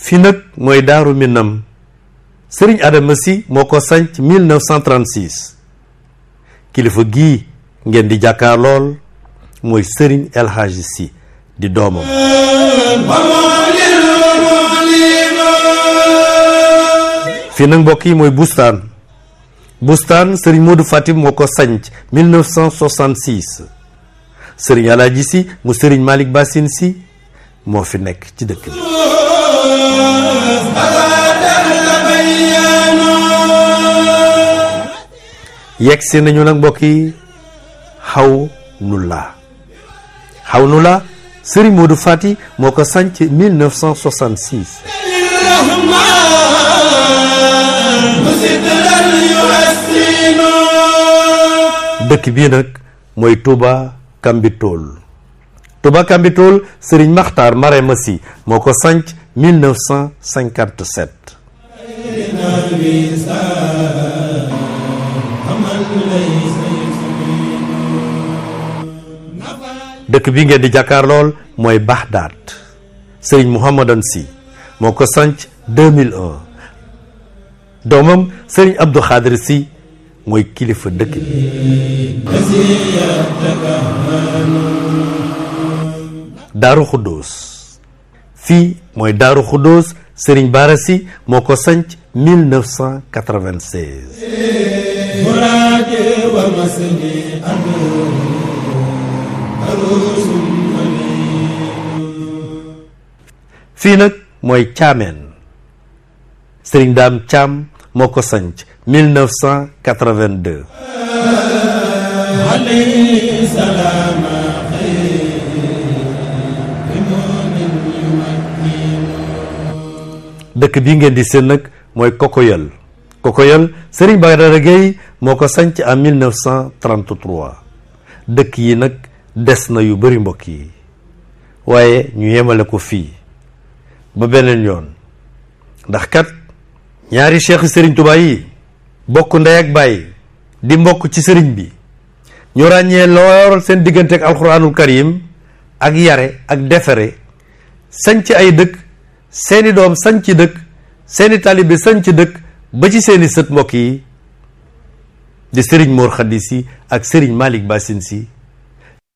fii nag mooy daaru minam sëriñ Adama si moo ko sanc 1936 kilifa gii ngeen di jàkkaar lool mooy sëriñ El Hadji si di doomam fii nag mbokk yi mooy bustaan bustaan sëriñ Modou Fatim moo ko sanc 1966 sëriñ Alaaji si mu sëriñ Malick Bassine si moo fi nekk ci dëkk bi yegg si nañu nag mbokk yi xaw nu la xaw nu la sëriñ Modou Fati moo ko sanc 1966 dëkk bii nag mooy Touba Kambitool Touba Kambitool sëriñ Maxtaar Marema Si moo ko sanc 1957 dëkk bi ngeen di jàkkaar lool mooy Baxdaad sëriñ Mouhamadan Si moo ko sanc 2001 doomam sëriñ Abdou Khadir Si mooy kilifa dëkk bi Daaru Xuddoos fii mooy Daaru Xuddoos sëriñ Baara Si moo ko sanc 1996 fii nag mooy Caameen sëriñ Daam Caam moo ko sanc 1982 dëkk bi ngeen di seen nag mooy Kokoyal Kokoyal Serigne Badara Gueye moo ko sanc en 1933 dëkk yi nag des na yu bari mbokk yi waaye ñu yemale ko fii ba beneen yoon ndax kat ñaari cheikh Serigne Touba yi bokk ndey ak baay di mbokk ci sëriñ bi ñu ràññee lool seen diggante ak alxuraanul karim ak yare ak defere sanc ay dëkk seeni doom sanc dëkk seeni taalibe sanc dëkk ba ci seeni sët mbokk yi di sëriñ Mor Khady si ak sëriñ Malick Bassine si